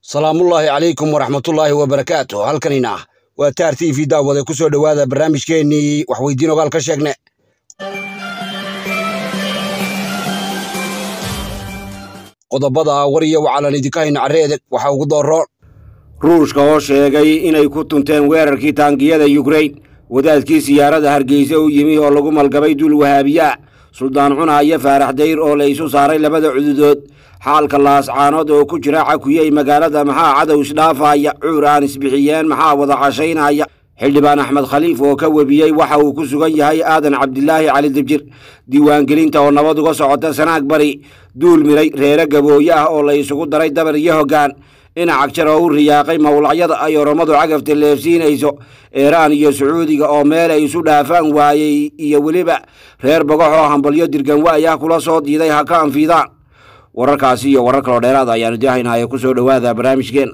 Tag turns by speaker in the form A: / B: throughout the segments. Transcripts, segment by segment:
A: salaamullaahi calaykum waraxmatullaahi wabarakaatu halkanina waa taar t v daawade ku soo dhowaada barnaamijkeennii waxweydiin ogaal ka sheegne qodobada war iyo wacalan idinka hayna carreedeg waxaa ugu dooroon
B: ruushka oo sheegay inay ku tunteen weerarkii taangiyada yukrain wadaadkii siyaarada hargeysa u yimi oo lagu malgabay dul wahaabiya suldaan cuna iyo faarax dayr oo la isu saaray labada cududood xaalka laascaanood oo ku jira cakuyey magaalada maxaa cadow isdhaafaya cuur aan isbixiyeen maxaa wada cashaynaya xildhibaan axmed khaliif oo ka webiyey waxa uu ku sugan yahay aadan cabdilaahi cali dibjir diiwaangelinta oo nabad uga socota sanaag bari duul miray reere gabooye ah oo la isugu daray dabar iyo hoggaan dhinac jar oo u riyaaqay mawlacyada ay oromadu cagafta leefsiinayso iiraan iyo sacuudiga oo meel ay isu dhaafaan waayey iyo weliba reer bogox oo hambalyo dirganwaay ah kula soo diiday ha ka anfidaan wararkaasi iyo warar kaloo dheeraad ayaanu daahaynaayo ku soo dhowaada barnaamijkeen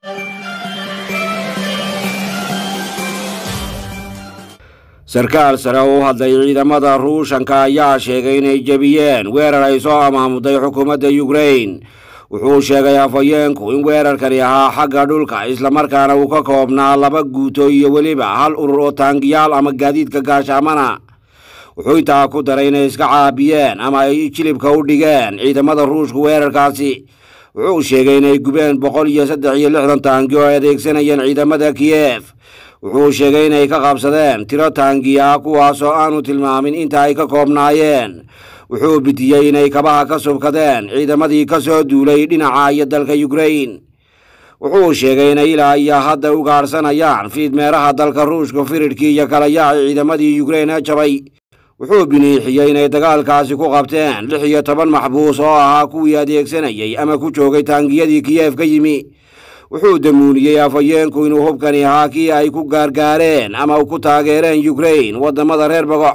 B: sarkaal sare oo u hadlay ciidamada ruushanka ayaa sheegay inay jebiyeen weerar ay soo amaamuday xukuumadda yukrain wuxuu sheegay afhayeenku in weerarkani ahaa xagga dhulka islamarkaana uu ka koobnaa laba guuto iyo weliba hal urur oo taangiyaal ama gaadiidka gaashaamana wuxuu intaa ku daray inay iska caabiyeen ama ay jilibka u dhigeen ciidamada ruushku weerarkaasi wuxuu sheegay inay gubeen boqol iyo saddex iyo lixdan taangi oo ay adeegsanayeen ciidamada kiyef wuxuu sheegay inay ka qabsadeen tiro taangiya kuwaas oo aanu tilmaamin inta ay ka koobnaayeen wuxuu bidiyey inay kabaha ka subkadeen ciidamadii ka soo duulay dhinaca iyo dalka yukrain wuxuu sheegay inay ilaa iyo hadda u gaadhsanayaan fiidmeeraha dalka ruushka firidhkii iyo kalayaha ciidamadii yukrain ee jabay wuxuu biniixiyey inay dagaalkaasi ku qabteen lix iyo toban maxbuus oo ahaa kuwii adeegsanayey ama ku joogay taangiyadii kiyef ka yimi wuxuu damuuniyey afhayeenku inuu hubkani ahaa kii ay ku gaargaareen ama ku taageereen yukrain waddamada reer bogox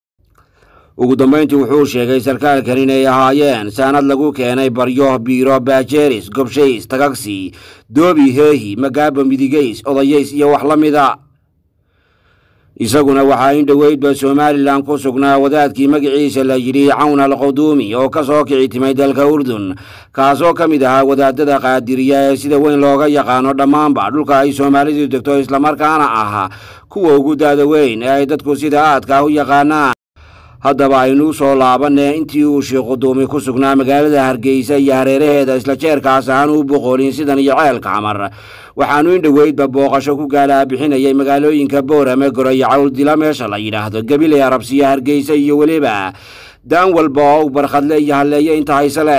B: ugu dambayntii wuxuu sheegay sarkaalkan inay ahaayeen saanad lagu keenay baryo biiro baajeeris gobshays tagagsi doobi heehi magaabo midigeys odayeys iyo wax la mida isaguna waxaa in dhoweydba somalilan ku sugnaa wadaadkii magaciisa la yidhi cawn al quduumi oo ka soo kici timay dalka urdun kaasoo ka mid ahaa wadaadada qaadiriya ee sida weyn looga yaqaano dhammaanba dhulka ay soomaalidu degto islamarkaana ah kuwa ugu daada weyn ee ay dadku sida aadka u yaqaanaan haddaba aynuu soo laabanee intii uu sheekh quduumi ku sugnaa magaalada hargeysa iyo hareeraheeda isla jeerkaas aanu u boqolin sidan iyo ceelka camar waxaanu in dhoweydba booqasho ku gaalaa bixinayay magaalooyinka boorame goroyo cawldila meesha la yidhaahdo gabiley arabsiya hargeysa iyo weliba daan walba oo u barkhadle iyo halleeye inta haysele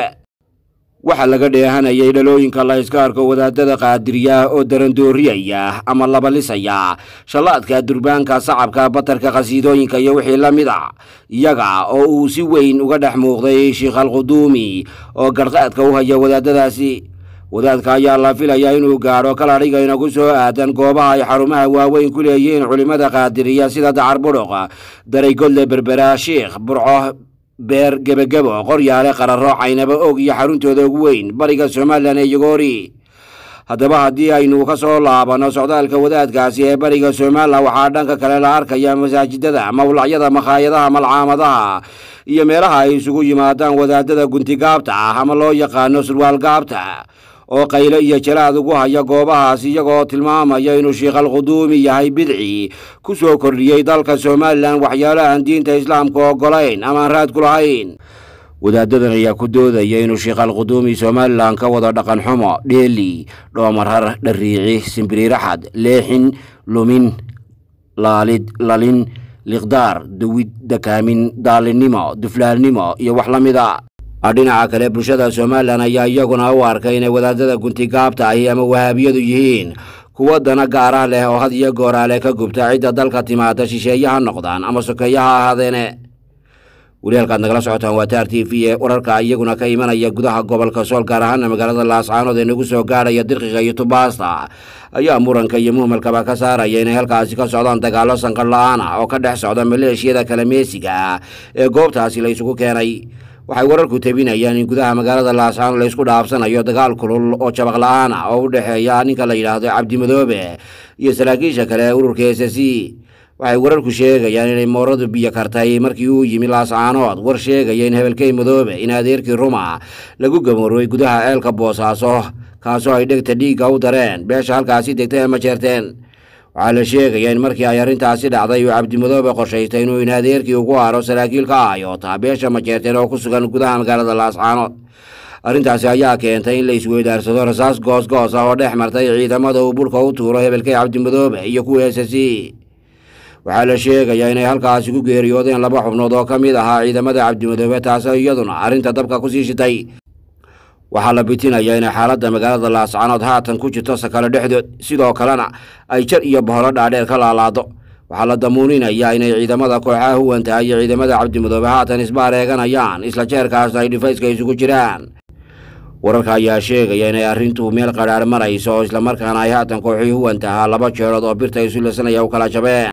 B: waxaa laga dheehanayay dhalooyinka la yska arko wadaadada qaadiriya oo darandooriyaya ama labalisaya shallaadka durbaanka sacabka batarka khasiidooyinka iyo wixii la mid a iyaga oo uu si weyn uga dhex muuqday sheikh alquduumi oo garhqaadka u haya wadaadadaasi wadaadka ayaa la filayaa inuu gaadho kaladhiga inagu soo aadan goobaha ay xarumaha waaweyn ku leeyihiin culimmada qaadiriya sida dacar budhuq daraygodle berbera shiikh burco beer gebagebo qoryaale qararo caynabo og iyo xaruntooda ugu weyn bariga somalilan ee yogoori haddaba haddii aynu ka soo laabanno socdaalka wadaadkaasi ee bariga somalilan waxaa dhanka kale la arkaya masaajidada mawlacyada makhaayadaha malcaamadaha iyo meelaha ay isugu yimaadaan wadaadada guntigaabta ah ama loo yaqaano surwaal gaabta oo qayle iyo jalaad ugu haya goobahaas iyagoo tilmaamaya inuu sheikh alquduumi yahay bidci ku soo kordhiyey dalka somalilan waxyaalo aan diinta islaamka ogolayn amaan raad ku lahayn wadaadadan ayaa ku doodaya inuu sheikh alquduumi somalilan ka wado dhaqan xumo dheeli dhoomarar dhariici simbiriiraxad leexin lumin laalid lalin liqdaar dawid dakaamin daalinimo duflaalnimo iyo wax la mid a dhinaca kale bulshada somalilan ayaa iyaguna u arkay inay wadaadada guntigaabta ahi ama wahaabiyadu yihiin kuwa dana gaara leh oo had iyo gooraale ka gubta cidda dalka timaada shisheeye ha noqdaan ama sokeeye ha ahaadeene weli halkaad nagala socotaan waa taar t v ee wararka iyaguna ka imanaya gudaha gobolka sool gaar ahaana magaalada laascaanood ee nagu soo gaadhaya dirqiga iyo tubaasta ayaa muranka iyo muhmalkaba ka saaraya inay halkaasi ka socdaan dagaallo sanqar la-aan ah oo ka dhex socda maleeshiyada kalameesiga ee goobtaasi la isugu keenay waxay wararku tebinayaan in gudaha magaalada laascaanood laysku dhaafsanayo dagaal kulul oo jabaq la-aan ah oo u dhexeeya ninka la yidhaahdo cabdimadoobe iyo saraakiisha kale ee ururka s c waxay wararku sheegayaan inay mooradu biyo kartay markii uu yimi laascaanood war sheegaya in hebelkey madoobe in adeerkii ruma lagu gamoorooy gudaha ceelka boosaaso kaasoo ay dhegta dhiigga u dareen beesha halkaasi degtay ee majeerteen waxaa la sheegaya in markii ay arrintaasi dhacday uu cabdimudoobe qorshaystay inuu in adeerkii ugu haro saraakiil ka ayoota beesha majeerteen oo ku sugan gudaha magaalada laascaanood arrintaasi ayaa keentay in la isweydaarsado rasaas goosgoos ah oo dhex martay ciidamada uu burka u tuuro hebelkay cabdimudoobe iyo kuwa s c waxaa la sheegayaa inay halkaasi ku geeriyoodeen laba xubnood oo ka mid ahaa ciidamada cabdimudoobe taasoo iyaduna arrinta dabka kusii shitay waxaa la bitinayaa inay xaaladda magaalada laascaanood haatan ku jirto sakalo dhexdood sidoo kalena ay jar iyo boholo dhaadheer ka laalaado waxaa la damuuninayaa inay ciidamada kooxaha huwanta iyo ciidamada cabdimudoobe haatan isbaareeganayaan isla jeerkaasna ay dhifayska isugu jiraan wararka ayaa sheegaya inay arrintu meel qadhaar marayso oo islamarkaana ay haatan kooxii huwanta ahaa laba jeerood oo birta isu lasanaya u kala jabeen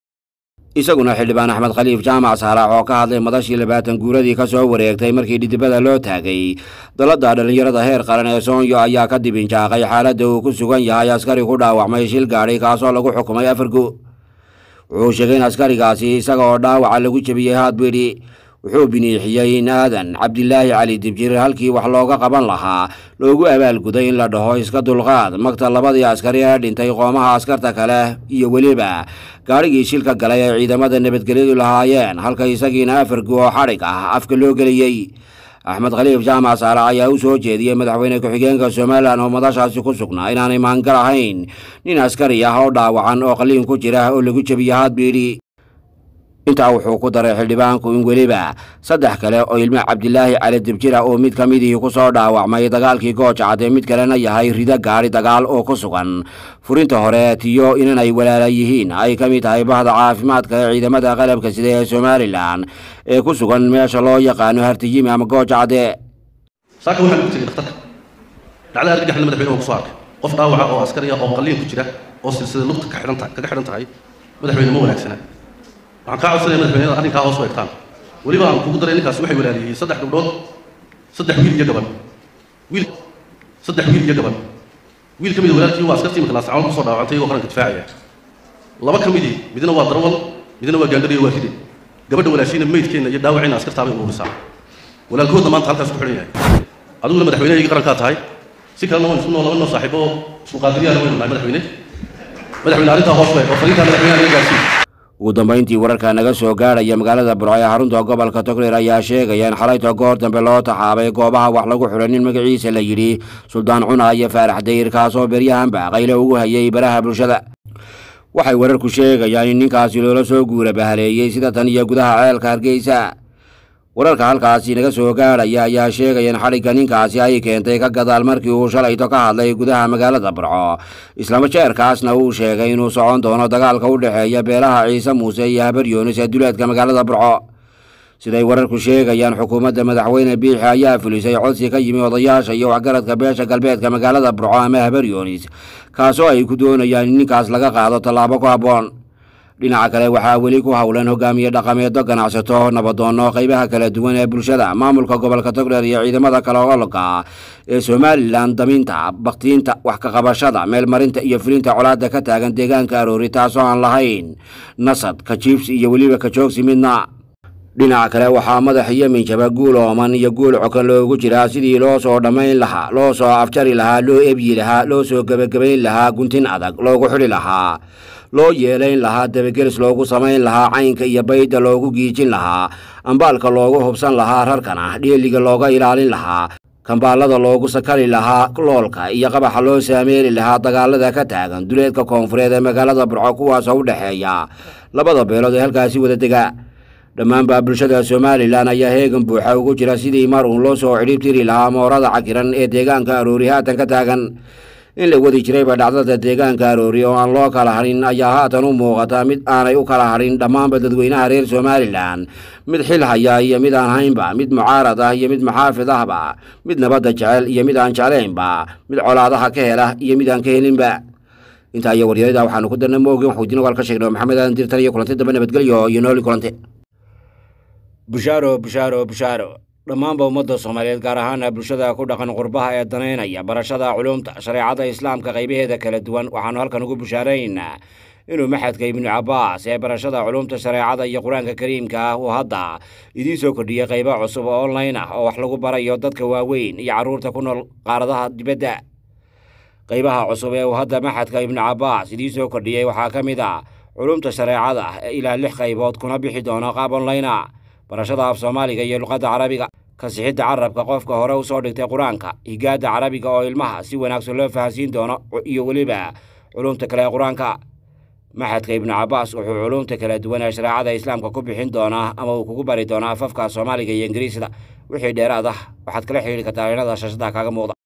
B: isaguna xildhibaan axmed khaliif jaamac saalax oo ka hadlay madashii labaatan guuradii ka soo wareegtay markii dhidibada loo taagay dalladda dhallinyarada heer qaran ee soonyo ayaa ka dibinjaaqay xaaladda uu ku sugan yahay askari ku dhaawacmay shil gaadhi kaasoo lagu xukumay afargu wuxuu sheegay in askarigaasi isaga oo dhaawaca lagu jebiyey haadbidhi wuxuu biniixiyey in aadan cabdilaahi cali dibjir halkii wax looga qaban lahaa loogu abaalguday in la dhaho iska dulqaad magta labadii askari ee dhintay qoomaha askarta kale iyo weliba gaadhigii shilka galay ee ciidamada nabadgelyadu lahaayeen halka isagiina afargu oo xadhig ah afka loo geliyey axmed khaliif jaamac saalax ayaa u soo jeediyey madaxweyne ku-xigeenka somalilan oo madashaasi ku sugnaa inaanay maangal ahayn nin askari ah oo dhaawacan oo qaliin ku jira oo lagu jebiye haadbiidhi intaa wuxuu ku daray xildhibaanku in weliba saddex kale oo ilmo cabdilaahi cali dibjira oo mid ka midihii ku soo dhaawacmay dagaalkii goojacad ee mid kalena yahay rido gaadhi dagaal oo ku sugan furinta hore tiyo inanay walaala yihiin ay ka mid tahay bahda caafimaadka ee ciidamada qalabka sida ee somalilan ee ku sugan meesha loo yaqaano hartiyimi ama goojacade
C: saaka waxaan ugu tegey dhakhtarka dhacda argagaxna madaxweyne oo ku soo arkay qof dhaawaca oo askari ah oo qalliin ku jira oo silsida lugta ka xidhan tahay kaga xidhan tahay madaxweyne ma wanaagsana waxaan kaa codsanaya madaxweynada arrinkaa hoos u egtaan weliba aan kugu daray ninkaas waxay walaaliyey saddex gabdhood saddex wiil iyo gaban wiil saddex wiil iyo gaban wiil ka mid walaalkii waa askartii imika laascaanood kusoo dhaawacantay iyagoo qaranka difaacaya laba ka midii midna waa darwal midna waa gaandhariyo waa ride gabadha walaashiina meydkeenna iyo dhaawacayna askartaabay uruurisaa walaalkoodna maanta halkaas ku xidhan yahay adiguna madaxweynehaygi qarankaa tahay si kalena waan isku noo laba noo saaxiibo oo isku qaadiriyaana waynu nahay madaxweyne madaxweyne arrintaa hoos weeg oo fariintaa madaxweynaha laga gaarsiin
B: ugu dambayntii wararka naga soo gaadhaya magaalada burco ee xarunta gobolka togreer ayaa sheegaya in xalayta goor dambe loo taxaabay goobaha wax lagu xidhay nin magaciisa la yidhi suldaan cuna iyo faarax dayr kaasoo beryahanba qayle ugu hayay baraha bulshada waxay wararku sheegayaan in ninkaasi loola soo guura bahaleeyey sida tan iyo gudaha ceelka hargeysa wararka halkaasi naga soo gaadhaya ayaa sheegaya in xadhigga ninkaasi ay keentay ka gadaal markii uu shalayto ka hadlay gudaha magaalada burco islama jeerkaasna uu sheegay inuu socon doono dagaalka u dhexeeya beelaha ciise muuse iyo habar yoonis ee duleedka magaalada burco siday wararku sheegayaan xukuumadda madaxweyne biixi ayaa fulisay codsi ka yimi odayaasha iyo waxgaradka beesha galbeedka magaalada burco ama habar yoonis kaasoo ay ku doonayaan in ninkaas laga qaado tallaabo ku habboon dhinaca kale waxaa weli ku howlan hogaamiye dhaqameedyo ganacsato nabadoonno qaybaha kala duwan ee bulshada maamulka gobolka togdheer iyo ciidamada kale ololka ee somalilan daminta baktiinta wax ka qabashada meelmarinta iyo fulinta colaadda ka taagan deegaanka aroori taasoo aan lahayn nasad ka jiibsi iyo weliba ka joogsi midna dhinaca kale waxaa madax iyo minjaba guul ooman iyo guul cokan loogu jiraa sidii loo soo dhammayn lahaa loo soo afjari lahaa loo ebyi lahaa loo soo gebagabayn lahaa guntin adag loogu xidhi lahaa loo yeelayn lahaa dabagelis loogu samayn lahaa caynka iyo baydda loogu giijin lahaa ambaalka loogu hubsan lahaa rarkana dheeliga looga ilaalin lahaa kambaallada loogu sakali lahaa loolka iyo qabaxa loo saameeli lahaa dagaalada ka taagan duleedka koonfureed ee magaalada burco kuwaasoo u dhexeeya labada beelood ee halkaasi wada dega dhammaanbaa bulshada somalilan ayaa heegan buuxa ugu jira sidii mar uun loo soo cidhib tiri lahaa moorada cakiran ee deegaanka aroori haatan ka taagan in la wadi jirayba dhacdada deegaanka aroori oo aan loo kala hadhin ayaa haatan u muuqata mid aanay u kala hadhin dhammaanba dadweynaha reer somalilan mid xil haya iyo mid aan haynba mid mucaarad ah iyo mid maxaafid ahba mid nabadda jecel iyo mid aan jeclaynba mid colaadaha ka hela iyo mid aan ka helinba intaa iyo waryarada waxaanu ku darnay moogin waxuudin ogaal ka sheegnay maxamed aadan dirtan iyo kulanti dambe nabadgelyo iyo nooli kulante bushaaro bushaaro bushaaro dhammaanba ummadda soomaaliyeed gaar ahaana bulshada ku dhaqan qurbaha ee danaynaya barashada culuumta shareecada islaamka qaybaheeda kala duwan waxaanu halkan ugu bushaaraynaynaa inuu maxadka ibnu cabbaas ee barashada culuumta shareecada iyo qur-aanka kariimka ah uu hadda idiin soo kordhiyey qaybo cusub oo online ah oo wax lagu barayo dadka waaweyn iyo carruurta ku nool qaaradaha dibadda qaybaha cusub ee uu hadda maxadka ibnu cabbaas idiin soo kordhiyey waxaa ka mid ah culumta shareecada ee ilaa lix qaybood kuna bixi doona qaab onlayna barashada af soomaaliga iyo luqadda carabiga kasixidda carabka qofka hore u soo dhigtay qur-aanka higaadda carabiga oo ilmaha si wanaagsan loo fahansiin doono iyo weliba culumta kale ee qur-aanka maxadka ibnu cabbaas wuxuu culumta kala duwan ee shareecada islaamka ku bixin doonaa ama uu kugu bari doonaa afafka soomaaliga iyo ingiriisda wixii dheeraad ah waxaad kala xidhiiri kartaa inada shashada kaaga muuqda